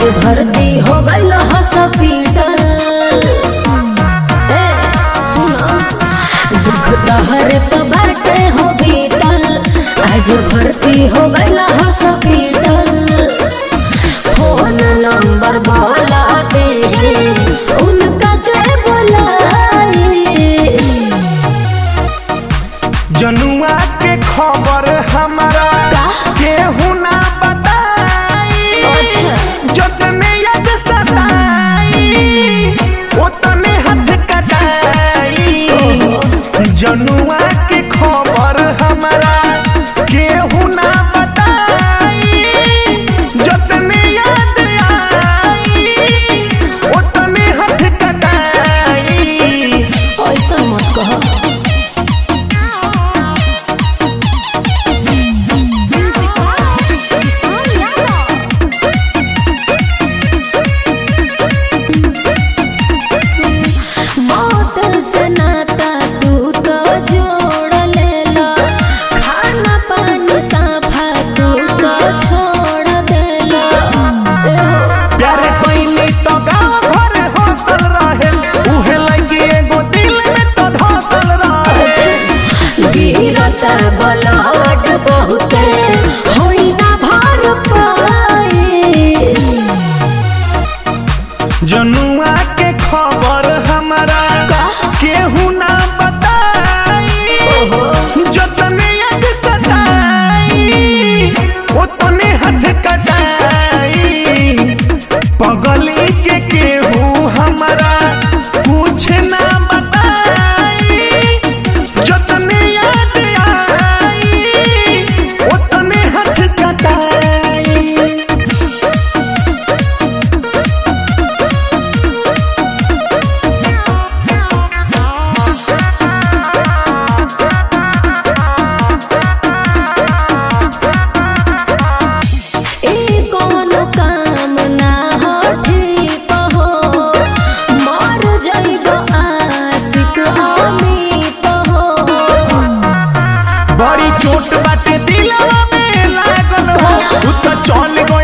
भर्ती हो गइल हॉस्पिटल ए सुनो दुख तहरे पे बाटे हो बीतल आज भर्ती हो गइल हॉस्पिटल फोन नंबर बोला दे उनका के बुलाई जनुआ के खबर हमारा का? केहू ना बताई अच्छा। जतने याद सताई ओतने हाथ कटाई जनुआ के खबर हमारा केहू ना बताई जतने याद आई ओतने हाथ कटाई ऐसा मत कहो मौत से नाता तू तो जोड़ लेला खाना पानी साफा तू तो छोड़ देला एहो, प्यारे कोइनी तो गाँव घर हौसल रहे उहे लगी एगो दिल में तो धौसल रहे गिरता बलहट बहुते होई ना भर पाई जनुआ के खबर हमारा का? केहू ना बताई जतने याद सताई ओतने हाथ कटाई पगली के केहू हमारा कुछ ना बताई जतने याद आई ओतने हाथ कटाई ई कोनो काम ना हो ठीक हो मर जाइबो आशिक अमित हो बड़ी चोट बाटे दिलवा में लागल हो उ तो चल गई